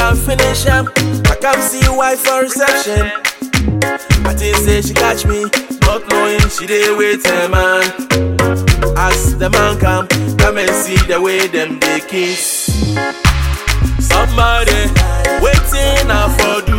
I finish am, I come see wife for reception. I think say she catch me, not knowing she dey wait a man. As the man come, come and see the way them they kiss. Somebody waiting I for do.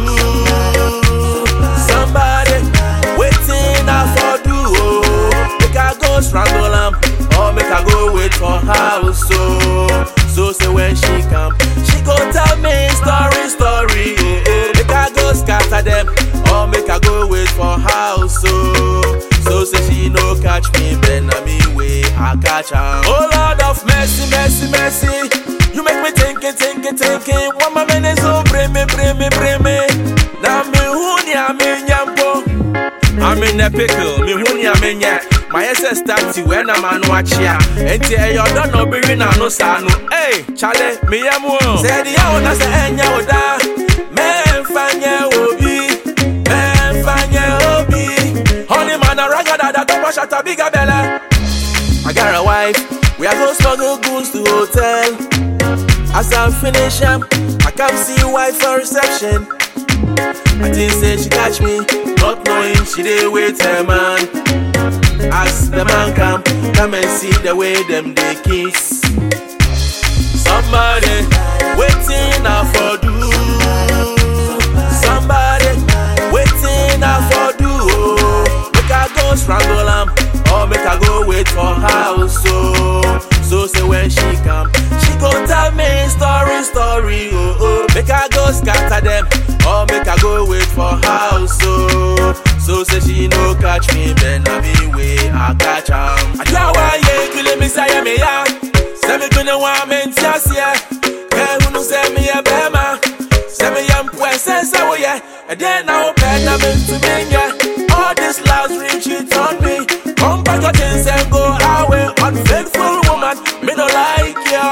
Somebody waiting I for do. Oh, make I go strangle am, or make I go wait for house. So, so say when she come, she go tell me story, story. Oh, oh. Make I go scatter them, or make I go wait for house. So, so say she no catch me, then I me way I catch her. Oh Lord of mercy, mercy, mercy. You make me thinking, thinking, thinking. One my minute so bring me, bring me, bring me. Now me huni I'm in yampo. I'm in a pickle, me huni I'm in ya. My SS starts when I'm on watch ya. And tell you don't know be in no sanu. Hey, Charlie, me yamu. Say the yaw na say enya oda. Men fanya obi. Men fanya obi. Honey man a raga da da top shot a bigger bella. I got a wife. We are go smuggle goods to hotel. As I finish am, I come see wife for reception. I think say she catch me, not knowing she dey wait her man. As the man come, come and see the way them they kiss. Somebody waiting I for do. Somebody waiting I for do. Oh, make I go strangle am, or make I go wait for house. So, so say when she come, she go tell me story, story. Oh, oh, make I go scatter them, or make I go wait for house. So, so say she no catch me, then I me way I catch am. Ajawa ye kule mi say me ya, say me kune wa me ntiasia. Ke hunu say me ya bema, say me ya mpwe say say wo ye. And then I hope na me to me ya. All this last reach it on me. Come back your things and go away. Unfaithful woman, me no like ya.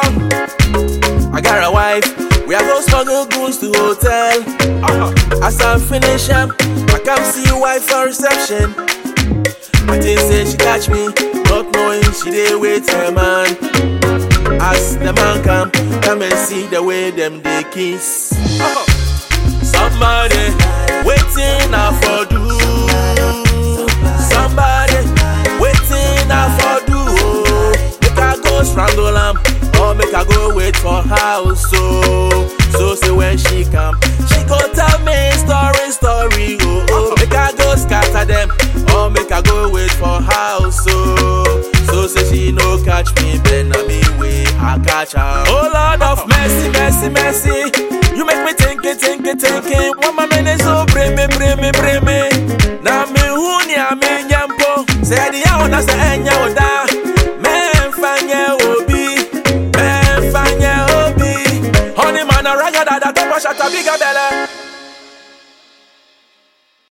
I got a wife. We are go smuggle goods to hotel. Uh-huh. As I finish am, I come see wife for reception. I think say she catch me, not knowing she dey wait her man. As the man come, come and see the way them they kiss. Uh-huh. Somebody waiting I for do. Somebody waiting I for do. Oh, make I go strangle am, or make I go wait for house. So, so say when she come, she go tell me story, story. Oh, oh, make I go scatter them, or make I go wait for house. So, so say she no catch me, then I me way I catch her. Oh Lord of mercy, mercy, mercy. You make me thinking, thinking, thinking. One my minute so bring me, bring me, bring me. Now me huni I'm in yampo. Say the yaw na say enya oda. Men fanya obi, men fanya obi. Honey man a raga da da top shot a bigger